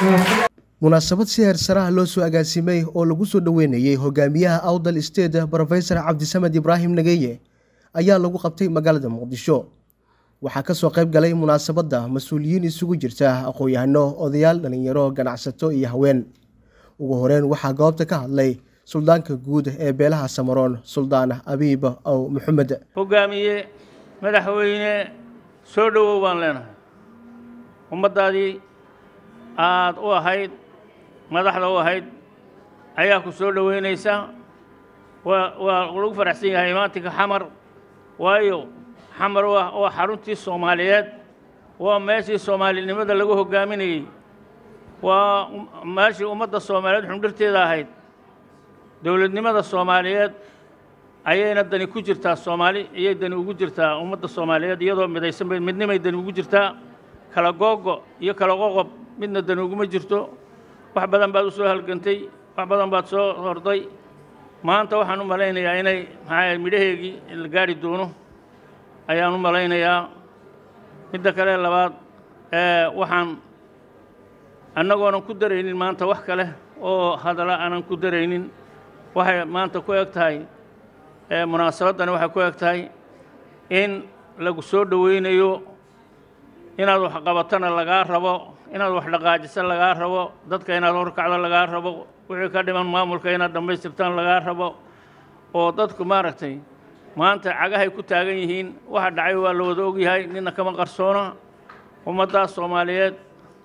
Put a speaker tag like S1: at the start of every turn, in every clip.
S1: munaasabad si heersaraha loo soo agaasimay oo lagu soo dhoweynayey hogaamiyaha awdal state brofesor cabdisamed ibraahim nageye ayaa lagu qabtay magaalada muqdisho waxaa kasoo qayb galay munaasabadda mas-uuliyiin isugu jirta aqoon-yahano odayaal dhalinyaro ganacsato iyo haween ugu horeyn waxaa goobta ka hadlay suldaanka guud ee beelaha samaroon suldaan abiib ow maxamed
S2: hogaamiye madaxweyne soo dhowow baan leenahay ummaddaadii aad u ahayd madaxda u ahayd ayaa ku soo dhoweynaysa waa waa lagu faraxsan yahay imaantinka xamar waayo xamar waa waa xaruntii soomaaliyeed waa meeshii soomaalinimada lagu hoggaaminayey waa meeshii ummadda soomaaliyeed xundhirteeda ahayd dowladnimada soomaaliyeed ayayna dani ku jirtaa soomaali iyay dani ugu jirtaa ummadda soomaaliyeed iyadoo midaysan bay midnimay dani ugu jirtaa kala googo iyo kala qoqob midna dani uguma jirto wax badan baad u soo halgantay wax badan baad soo horday maanta waxaan u malaynayaa inay maxaa midhaheegii la gaari doono ayaan u malaynayaa midda kale labaad waxaan annagoonan ku daraynin maanta wax kale oo hadalla aanan ku daraynin waxay maanta ku eg tahay munaasabaddani waxay ku eg tahay in lagu soo dhowaynayo inaad wax qabatana lagaa rabo inaad wax dhaqaajiso lagaa rabo dadka inaad horkacdo lagaa rabo wixii ka dhiman maamulka inaad dhammaystirtaan lagaa rabo oo dadku maaragtay maanta cagahay ku taagan yihiin waxa dhacay waa la wada ogyahay nina kama qarsoona ummaddaas soomaaliyeed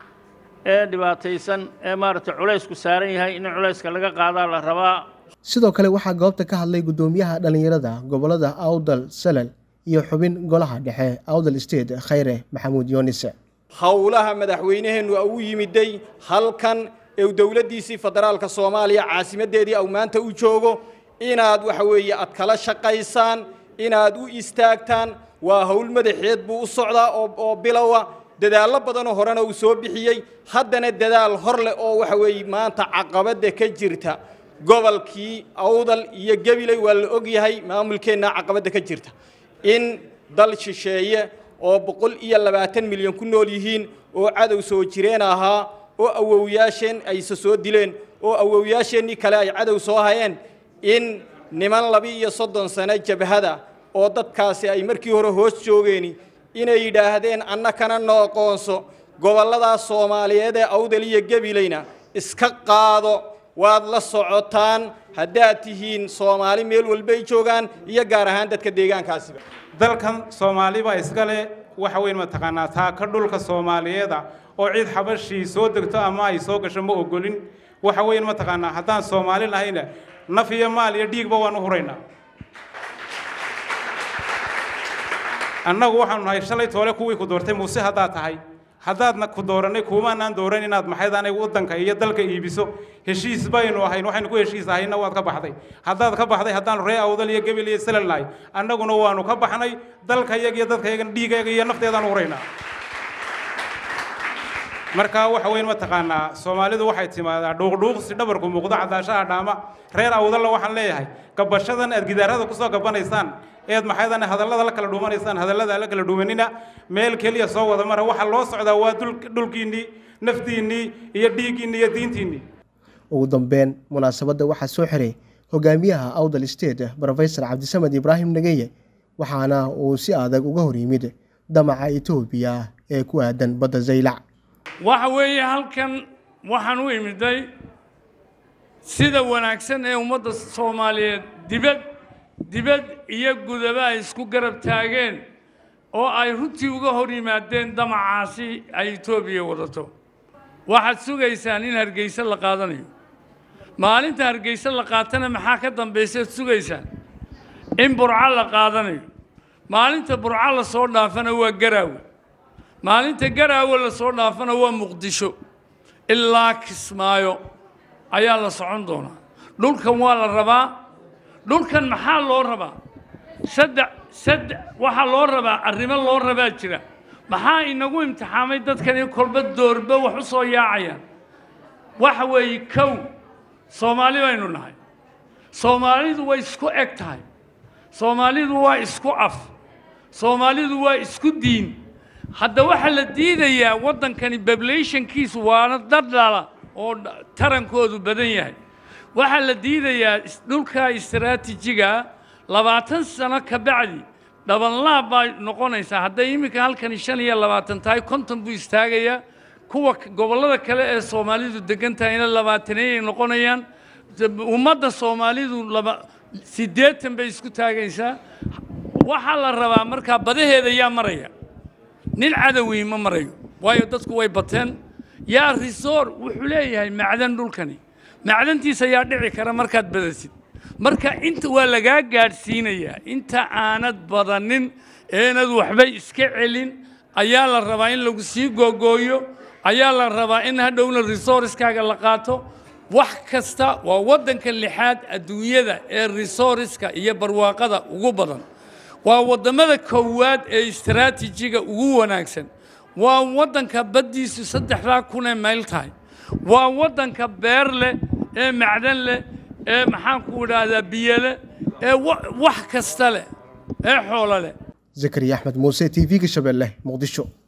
S2: ee dhibaataysan ee maaragtay culaysku saaran yahay in culayska laga qaadaa la rabaa
S1: sidoo kale waxaa goobta ka hadlay guddoomiyaha dhallinyarada gobolada awdal salal iyo xubin golaha dhexe awdal state khayre maxamuud yoonis
S3: howlaha madaxweynaheennu u yimiday halkan ee dowladdiisii federaalka soomaaliya caasimaddeedii au maanta u joogo inaad waxa weeye aad kala shaqaysaan inaad u istaagtaan waa howl madaxeed buu u socdaa oo bilowa dadaallo badanoo horena uu soo bixiyey haddana dadaal hor leh oo waxa weeye maanta caqabadda ka jirta gobolkii awdal iyo gabiley waa la ogyahay maamulkeenna caqabadda ka jirta in dal shisheeye oo boqol iyo labaatan milyan ku nool yihiin oo cadow soo jireen ahaa oo awowyaasheen ayse soo dileen oo awowyaasheennii kale ay cadow soo hayeen in niman laba-iyo soddon sano jabhada oo dadkaasi ay markii hore hoos joogeeni inay yidhaahdeen annakana noo aqoonso gobolladaas soomaaliyeed ee awdal iyo gabileyna iska qaado waad la socotaan haddaad tihiin soomaali meel walbay joogaan iyo gaar ahaan dadka deegaankaasiba
S4: dalkan soomaaliba iskale waxa weyn mataqaanaa taaka dhulka soomaaliyeeda oo cid xabashii soo degto ama ay soo gasho ma ogolin waxa weyn mataqaanaa haddaan soomaali nahayna naf iyo maal iyo dhiigba waan u huraynaa annagu waxaanu nahay shalay toole kuwii ku doortay muuse haddaad tahay haddaadna ku doorannay kuumaanaan dooran inaad maxaydaanay waddanka iyo dalka iibiso heshiis baynu ahayn waxaynu ku heshiis ahayna waad ka baxday haddaad ka baxday haddaanu ree awdal iyo gebil iyo salal nahay annaguna waanu ka baxnay dalkayaga iyo dadkayagan dhiigayaga iyo nafteedaan huraynaa markaa waxa weyn mataqaanaa soomaalidu waxay timaadaa dhuuqdhuuqsi dhabarku muuqdo cadaashaha dhaama reer awdalla waxaan leeyahay gabashadan aad gidaarada kusoo gabanaysaan eed maxaydan hadallada la kala dhuumanaysaan hadallada la kala dhuumanina meel keliya soo wada mara waxa loo socdaa waa dhulkiinnii naftiinnii iyo dhiiggiinnii iyo diintiinnii
S1: ugu dambeyn munaasabadda waxaa soo xiray hogaamiyaha awdal state brofesor cabdisamed ibraahim nageye waxaana uu si adag uga hor yimid damaca etoobiya ee ku aadan badda zaylac
S5: waxa weeye halkan waxaan u imiday sida wanaagsan ee ummadda soomaaliyeed dibad dibad iyo gudaba ay isku garab taageen oo ay runtii uga hor yimaadeen damacaasi ay etoobiya wadato waxaad sugaysaan in hargeyse la qaadanayo maalinta hargeyse la qaatana maxaa ka dambaysaad sugaysaan in burco la qaadanayo maalinta burco la soo dhaafana waa garaawe maalinta garaawe la soo dhaafana waa muqdisho ilaa kismaayo ayaa la socon doonaa dhulkan waa la rabaa dhulkan maxaa loo rabaa saddex saddex waxaa loo rabaa arrimo loo rabaa jira maxaa inagu imtixaamay dadkani kolba doorba wax u soo yaacayaan waxa weeye kow soomaali baynu nahay soomaalidu way isku eg tahay soomaalidu waa isku af soomaalidu waa isku diin hadda waxaa la diidayaa waddankani populationkiisu waana dad dhala oo tarankoodu badan yahay waxaa la diidayaa dhulka istaraatiijiga labaatan sano ka bacdi dhabanlaab baa noqonaysaa hadday iminka halkani shan iyo labaatan tahay konton buu istaagayaa kuwa gobollada kale ee soomaalidu degan tahayna labaataneeyay noqonayaan ummadda soomaalidu laba siddeetan bay isku taagaysaa waxaa la rabaa markaa badaheeda yaa maraya nin cadowii ma marayo waayo dadku way bateen yaa risoor wuxuu leeyahay macdan dhulkani macdantiisa yaa dhici kara markaad badasid marka inta waa lagaa gaadhsiinayaa inta aanad badanin eenad waxba iska celin ayaa la rabaa in lagu sii googooyo ayaa la rabaa in hadhowna resourcekaaga la qaato wax kasta waa waddanka lixaad adduunyada ee resourceska iyo barwaaqada ugu badan waa waddamada koowaad ee istaraatiijiga ugu wanaagsan waa waddanka baddiisu saddexdaa kunee mayl tahay waa waddanka beer leh ee macdan leh ee maxaanku idhaahdaa biyo leh ee wax kasta leh ee xoolo leh
S1: zakariya axmed muuse t v-ga shabeelle muqdisho